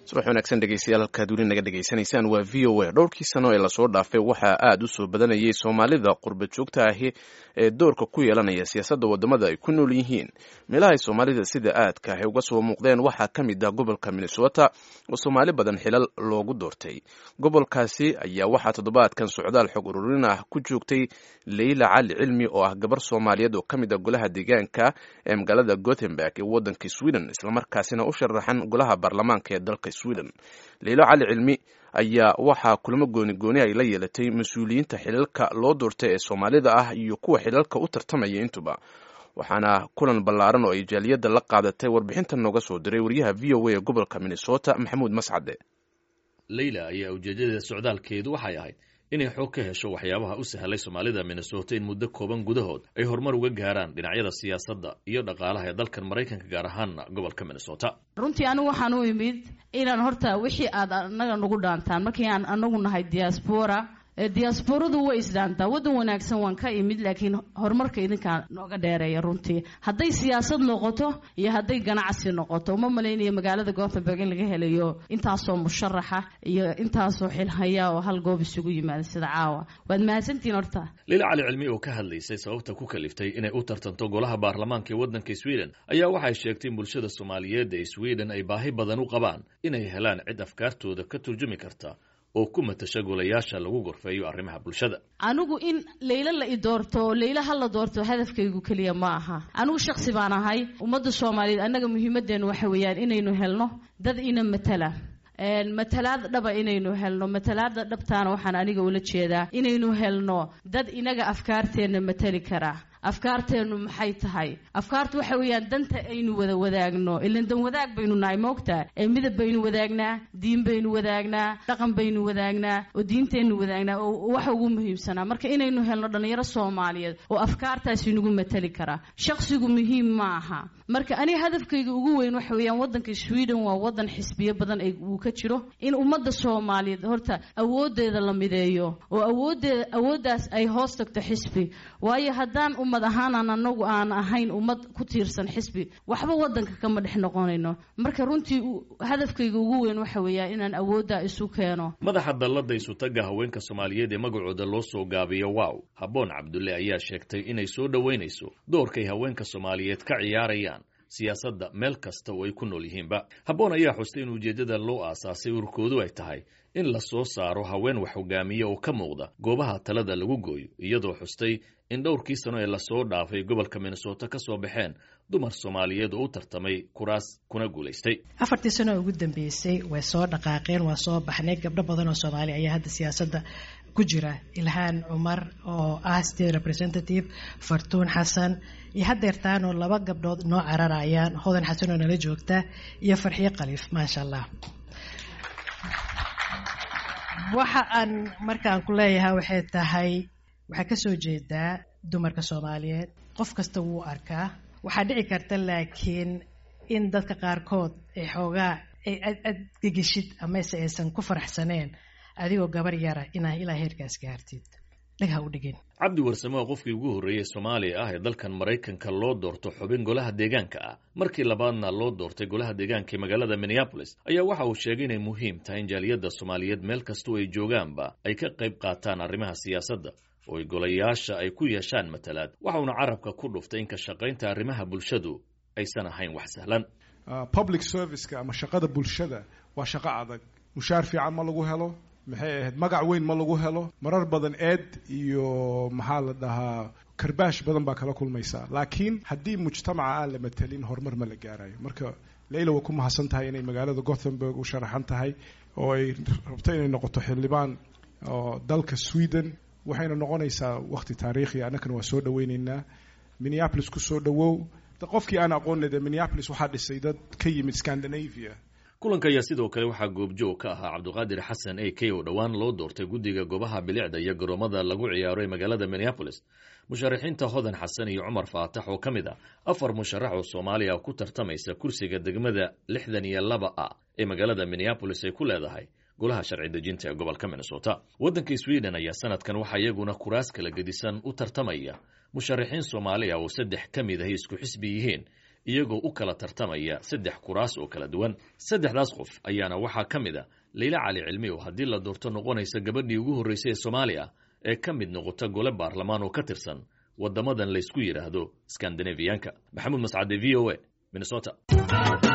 subax wanaagsan dhegeystayaal halkaad weli naga dhegaysanaysaan waa v o a dhowrkii sano ee lasoo dhaafay waxaa aada u soo badanayay soomaalida qurba joogta ahi ee doorka ku yeelanaya siyaasadda waddamada ay ku nool yihiin meelahay soomaalida sida aadka ahi uga soo muuqdeen waxaa ka mid ah gobolka minnesota oo soomaali badan xilal loogu doortay gobolkaasi ayaa waxaa toddobaadkan socdaal xog ururin ah ku joogtay leyla cali cilmi oo ah gabar soomaaliyeed oo ka mid ah golaha deegaanka ee magaalada gothenburg ee waddanka sweden islamarkaasina u sharaxan golaha baarlamaanka ee dalka sweden leylo cali cilmi ayaa waxaa kulamo gooni gooni ay la yeelatay mas-uuliyiinta xilalka loo doortay ee soomaalida ah iyo kuwa xilalka u tartamaya intuba waxaana kulan ballaaran oo ay jaaliyadda la qaadatay warbixintan nooga soo diray wariyaha v o a ee gobolka minnesota maxamuud mascade leyla ayaa ujeedadeeda socdaalkeedu waxay ahayd inay xoog ka hesho waxyaabaha u sahlay soomaalida minnesota in muddo kooban gudahood ay horumar uga gaaraan dhinacyada siyaasadda iyo dhaqaalaha ee dalkan maraykanka gaar ahaana gobolka minnesota runtii anigu waxaan u imid inaan horta wixii aad anaga nagu dhaantaan markii aan anagu nahay diaspora diasporadu way isdhaantaa waddan wanaagsan waan ka imid laakiin horumarka idinkaa nooga dheereeya runtii hadday siyaasad noqoto iyo hadday ganacsi noqoto uma malaynayo magaalada gothenburg in laga helayo intaasoo musharaxa iyo intaasoo xilhaya oo hal goob isugu yimaada sida caawa waad mahadsantihiin horta lila cali cilmi oo ka hadlaysay sababta ku kaliftay inay u tartanto golaha baarlamaanka ee waddanka sweden ayaa waxay sheegtay in bulshada soomaaliyeed ee sweden ay baahi badan u qabaan inay helaan cid afkaartooda ka turjumi karta oo ku matasha golayaasha lagu gorfeeyo arrimaha bulshada anigu in leylo la i doorto oo leylo ha la doorto hadafkaygu keliya ma aha anigu shaksi baan ahay ummadda soomaaliyeed annaga muhiimaddeenu waxa weeyaan inaynu helno dad ina matala matalaad dhaba inaynu helno matalaada dhabtaana waxaan aniga ula jeedaa inaynu helno dad inaga afkaarteenna matali karaa afkaarteennu maxay tahay afkaartu waxa weeyaan danta aynu wada wadaagno ilan dan wadaag baynu nahay moogtaa ee midab baynu wadaagnaa diin baynu wadaagnaa dhaqan baynu wadaagnaa oo diinteennu wadaagnaa oo waxa ugu muhiimsanaa marka inaynu helno dhallinyaro soomaaliyeed oo afkaartaasi nagu matali karaa shaqsigu muhiim ma aha marka aniga hadafkayga ugu weyn waxa weeyaan waddanka sweden waa waddan xisbiyo badan uu ka jiro in ummadda soomaaliyeed horta awoodeeda la mideeyo oo awoodeeda awooddaas ay hoos tagto xisbi waayo haddaan ummad ahaanaan anagu aan ahayn ummad ku tiirsan xisbi waxba waddanka kama dhex noqonayno marka runtii hadafkayga ugu weyn waxa weeyaa inaan awooddaa isu keeno madaxa dallada isutaga haweenka soomaaliyeed ee magacooda loo soo gaabiyo wow habboon cabdulle ayaa sheegtay inay soo dhoweynayso doorkay haweenka soomaaliyeed ka ciyaarayaan siyaasadda meel kasta oo ay ku nool yihiinba habboon ayaa xustay in ujeeddada loo aasaasay ururkoodu ay tahay in la soo saaro haween wax hogaamiya oo ka muuqda goobaha talada lagu gooyo iyadoo xustay in dhowrkii sano ee lasoo dhaafay gobolka minnesota ka soo baxeen dumar soomaaliyeed oo u tartamay kuraas kuna guulaystay afartii sano ugu dambeysay way soo dhaqaaqeen waa soo baxnay gabdho badan oo soomaali ayaa hadda siyaasadda ku jira ilhaan cumar oo ah state representative fartuun xasan iyo haddeertaanoo laba gabdhood noo cararayaan hodan xasan oo nala joogta iyo farxiyo khaliif maasha allah waxa aan markaan ku leeyahay waxay tahay waxaa ka soo jeedaa dumarka soomaaliyeed qof kasta wuu arkaa waxaa dhici karta laakiin in dadka qaarkood ay xoogaa ay adgegishid amase aysan ku faraxsaneen adigoo gabar yara inaa ilaa heerkaas gaartid dhagha u dhigin cabdi warsamo oo qofkii ugu horreeyey soomaaliya ah ee dalkan maraykanka loo doorto xubin golaha deegaanka ah markii labaadna loo doortay golaha deegaanka ee magaalada minneabolis ayaa waxa uu sheegay inay muhiim tahay in jaaliyadda soomaaliyeed meel kastoo ay joogaanba ay ka qayb qaataan arrimaha siyaasadda oo ay golayaasha ay ku yeeshaan matalaad waxauna carabka ku dhuftay in ka shaqaynta arrimaha bulshadu aysan ahayn wax sahlan public serviceka ama shaqada bulshada waa shaqo adag mushaar fiican ma lagu helo maxay ahayd magac weyn ma lagu helo marar badan eed iyo maxaa la dhahaa karbaash badan baa kala kulmaysaa laakiin haddii mujtamaca aan la matelin horumar ma la gaarayo marka leyla waa ku mahadsan tahay inay magaalada gothenburg u sharaxan tahay oo ay rabto inay noqoto xildhibaan oo dalka sweden waxayna noqonaysaa waqti taariikhi annakana waa soo dhaweyneynaa minneapolis ku soo dhawow qofkii aan aqoonle dee minneapolis waxaa dhisay dad ka yimid scandinavia kulanka ayaa sidoo kale waxaa goobjoog ka ahaa cabdiqaadir xasan a k oo dhowaan loo doortay guddiga goobaha bilicda iyo garoomada lagu ciyaaro ee magaalada minneabolis musharaxiinta hodan xasan iyo cumar faatax oo ka mid ah afar musharax oo soomaaliya ku tartamaysa kursiga degmada lixdan iyo laba a ee magaalada minneabolis ay ku leedahay golaha sharci dejinta ee gobolka minnesota waddanka sweden ayaa sanadkan waxaa iyaguna kuraas kala gedisan u tartamaya musharaxiin soomaaliya oo saddex ka mid ahi isku xisbi yihiin iyagoo u kala tartamaya saddex kuraas oo kala duwan saddexdaas qof ayaana waxaa ka mid a leyla cali cilmi oo haddii la doorto noqonaysa gabadhii ugu horraysay ee soomaaliya ee ka mid noqota gole baarlamaan oo ka tirsan waddamadan laysku yidhaahdo skandinafiyanka maxamuud mascade v o a minnesota